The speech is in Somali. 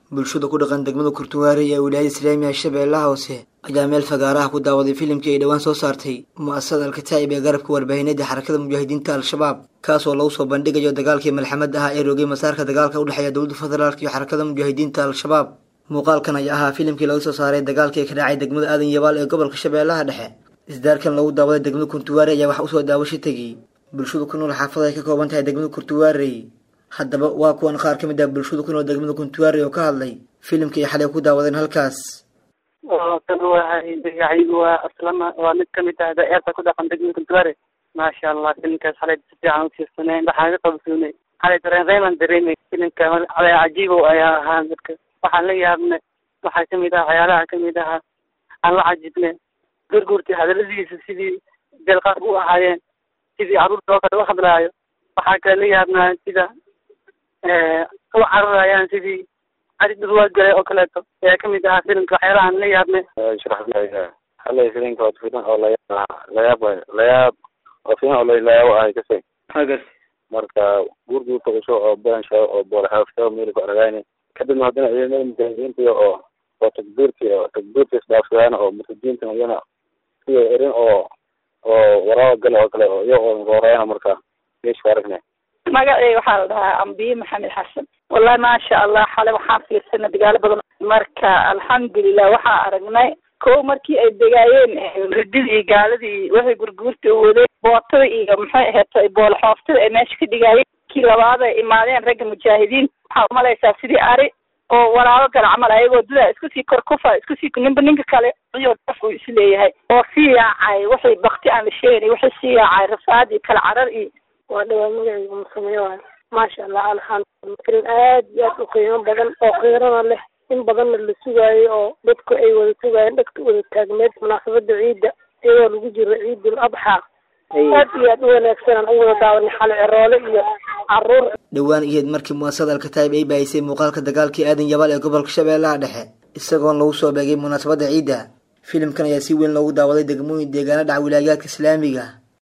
bulshada ku dhaqan degmada kurtuwaare ee wilaayada islaamiga shabeellaha hoose ayaa meel fagaaraha ku daawaday filimkii ay dhowaan soo saartay mu'asasada alkataa'ib ee garabka warbaahineeda xarakada mujaahidiinta al-shabaab kaas oo lagu soo bandhigayo dagaalkii malxamad ah ee roogay masaarka dagaalka u dhexeeya dowladda federaalk iyo xarakada mujaahidiinta al-shabaab muuqaalkan ayaa ahaa filimkii laga soo saaray dagaalkii ka dhacay degmada aadan yabaal ee gobolka shabeellaha dhexe isdaarkan lagu daawaday degmada kuntuwaare ayaa wax usoo daawasho tegay bulshadu ku nool xaafada ay ka kooban tahay degmada kurtuwaarey haddaba waa kuwan qaar ka mid ah bulshadu ku nool degmada kuntuwaarey oo ka hadlay filimkii ay xalay ku daawadeen halkaas kan wahay magacaygu waa aslama waa mid kamid ah daeerta ku dhaqan degmada kuntuwaare maasha allah filimkaas xalay si fiican ufiirsanay waxaan ka qabsoonay xalay dareen reeman dareemay filimka xalay cajiibow ayaa ahaa dadka waxaan la yaabnay waxaa kamid ah waxyaalaha kamid ahaa aan la cajibnay gurgurtii hadaladiisa sidii deelqaad u ahaayeen sidii caruurta oo kale u hadlaayo waxaa kale la yaabnaa sida u cararayaan sidii cari dhurwaad galay oo kaleeto ayaa kamid ahaa filimka waxyaalahaan la yaabnay sharaxlaya xalay filimka waa filim oo layaab layaab waay layaab waa filim oo layaabo ahay kasay hagas marka gurguurta cusub oo bensha oo boolxaafta meel ku aragayni kadibna haddana ciidamada mujaahidiinta oo oo takbiirti oo takbiirta isdhaafsadaan oo murtadiinta iyana sida erin oo oo waraaba gale oo kale oo iyo oo roorayana marka meesha aragnay magaceyga waxaa la dhahaa ambiye maxamed xasan wallahi maasha allah xale waxaan fiirsanay dagaalo badan marka alxamdulilah waxaa aragnay ko markii ay degaayeen rididii iyo gaaladii waxay gurguurta u wadeen bootada iyo maxay aheeto boolxooftada ay meesha ka dhigaayeen kii labaad ay imaadeen ragga mujaahidiin waxaa umalaysaa sidii ari oo walaalo gala camal ayagoo dudaa isku sii kor kufa isku sii ninba ninka kale iyo daf uu is leeyahay oo sii yaacay waxay bakti aan la sheegay waxay sii yaacay rafaad iyo kala carar iyo waa dhawaa magacayga musameyo waay maasha allah alxamdulillah filim aad iyo aad u qiimo badan oo qiirana leh in badanna la sugaayo oo dadku ay wada sugaayeen dhagta wada taagneed munaasabada ciidda iyadoo lagu jiro ciidul adxaa aad iyo aad u wanaagsan aan u wada daawanay xale ceroole iyo caruur dhowaan iyeed markii mu'asasada alkataa'ib ay baahisay muuqaalka dagaalkii aadan yabaal ee gobolka shabeellaha dhexe isagoon lagu soo beegay munaasabadda ciidda filimkan ayaa si weyn loogu daawaday degmooyin deegaana dhaca wilaayaadka islaamiga